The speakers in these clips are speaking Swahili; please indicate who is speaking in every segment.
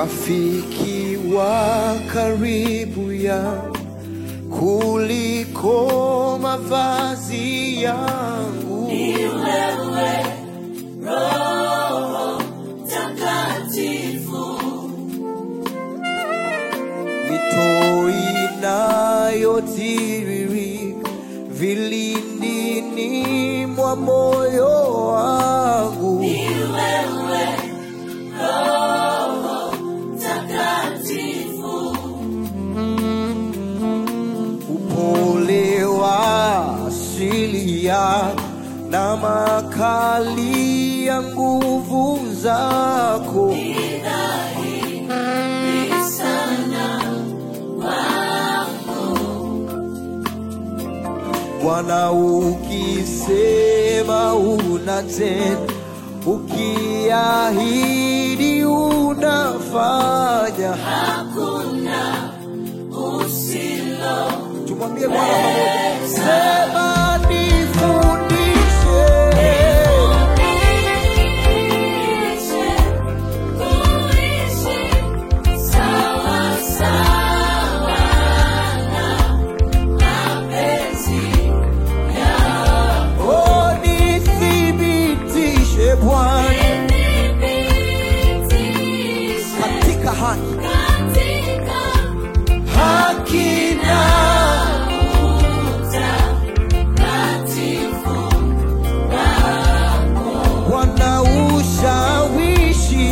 Speaker 1: rafiki wa karibu ya kuliko mavazi yangu.
Speaker 2: Ni wewe Roho Mtakatifu,
Speaker 1: mito inayotiririka vilindini mwa moyo wangu.
Speaker 2: ni wewe Roho Mtakatifu,
Speaker 1: upole wa asili ya na makali ya nguvu zako
Speaker 2: ni dhahiri sana
Speaker 1: Bwana, ukisema unatenda, ukiahidi unafanya.
Speaker 2: hakuna usilo
Speaker 1: Tumwambie Bwana pamoja, sema nifundishe
Speaker 2: Nifundishe kuishi sawa sawa na mapenzi yako.
Speaker 1: Oh, nithibitishe Bwana
Speaker 2: Nithibitishe
Speaker 1: katika haki
Speaker 2: katika
Speaker 1: haki na
Speaker 2: utakatifu wako.
Speaker 1: Bwana ushawishi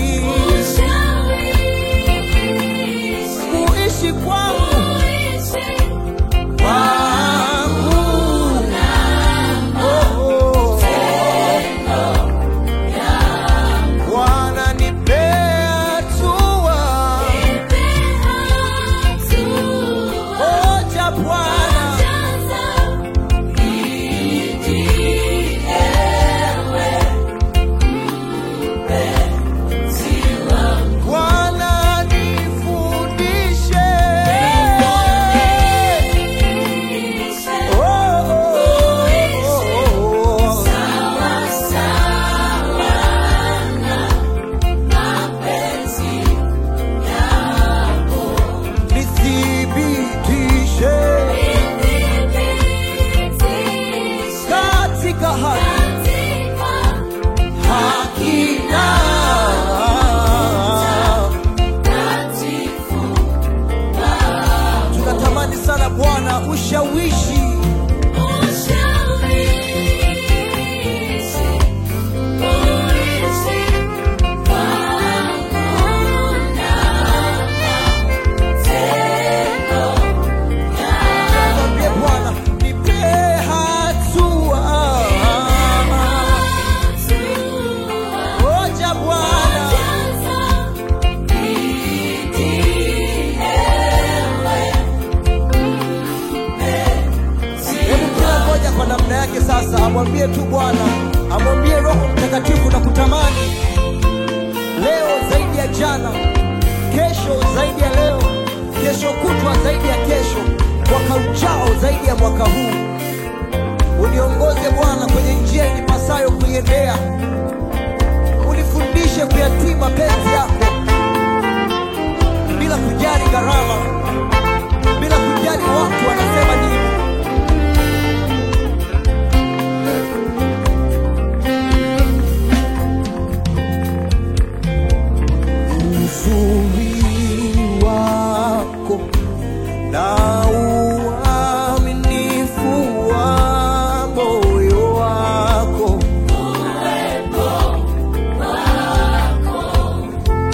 Speaker 2: Ushawishi
Speaker 1: kuishi kwangu
Speaker 2: kuishi
Speaker 1: kwangu Oh, oh. Bwana nipe hatua moja Bwana Bwana nifundishe Oh, oh, oh, oh. nithibitishe katika haki haki na tunatamani sana Bwana ushawishi mwambie Bwana nipe hatua moja Bwana Hebu kila mmoja kwa namna yake sasa amwambie tu Bwana, amwambie Roho Mtakatifu na kutamani leo zaidi ya jana, kesho zaidi ya leo, kesho kutwa zaidi ya kesho, mwaka ujao zaidi ya mwaka huu. Uniongoze Bwana kwenye njia inipasayo kuiendea, unifundishe kuyatii mapenzi yako bila kujali gharama, bila kujali watu wanasema nini. uzuri wako na uaminifu wa moyo wako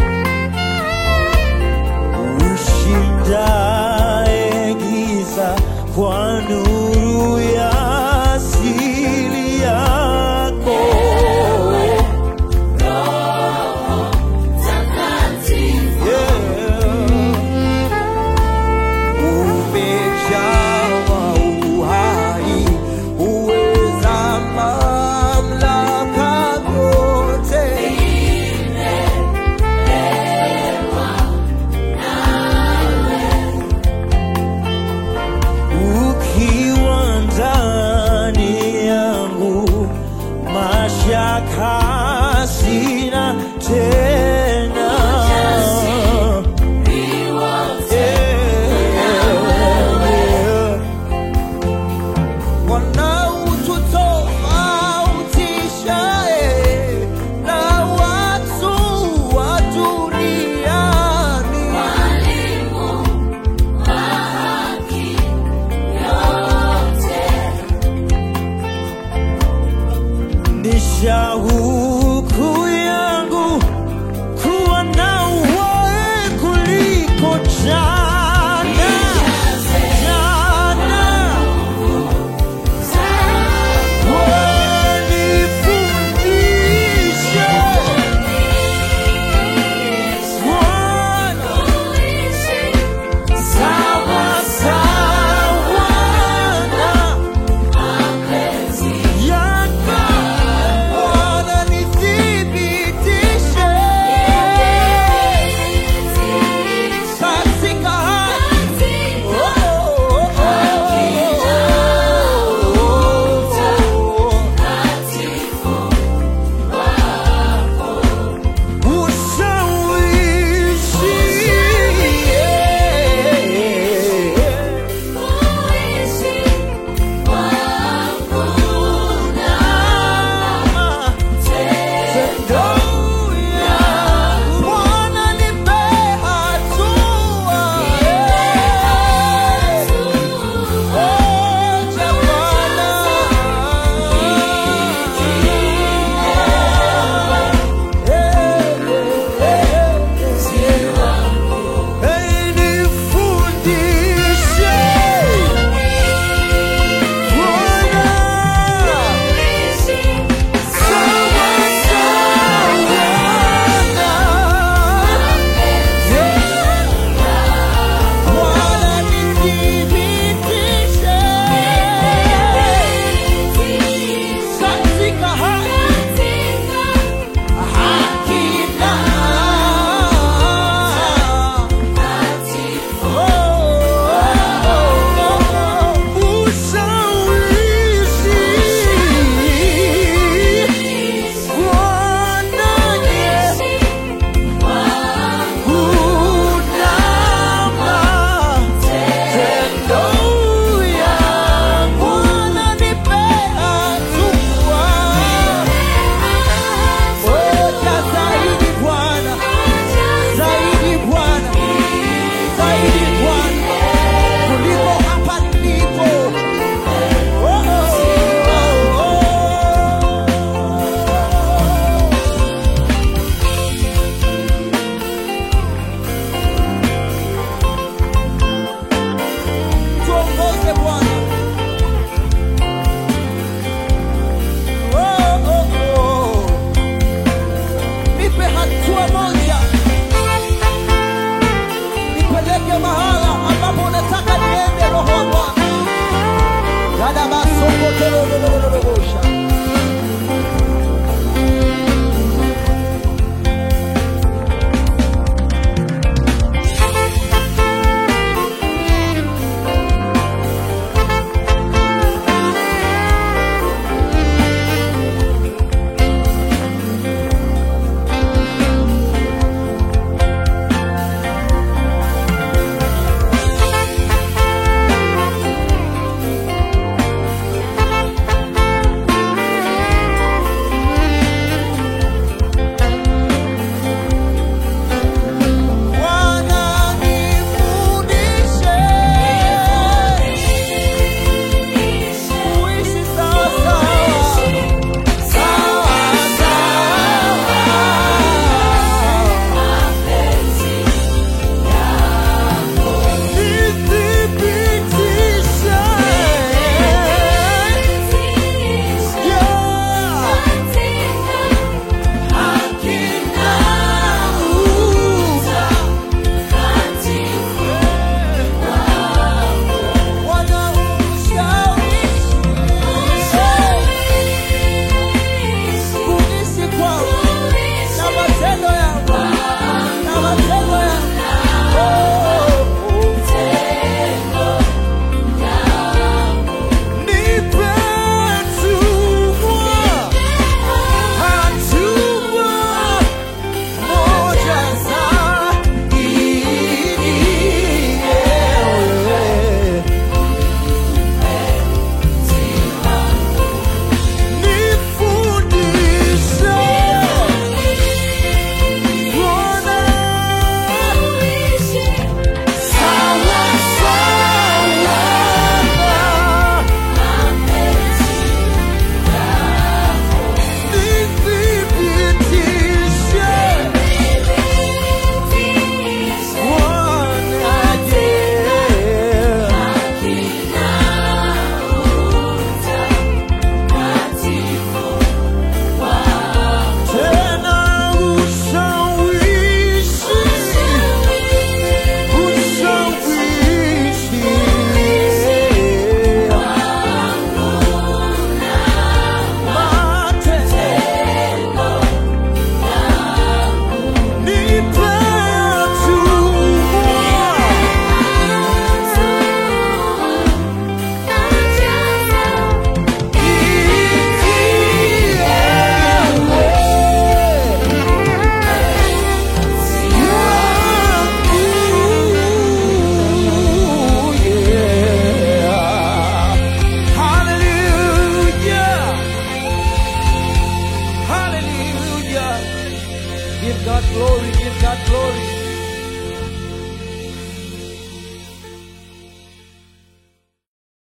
Speaker 1: Give God glory, give God glory.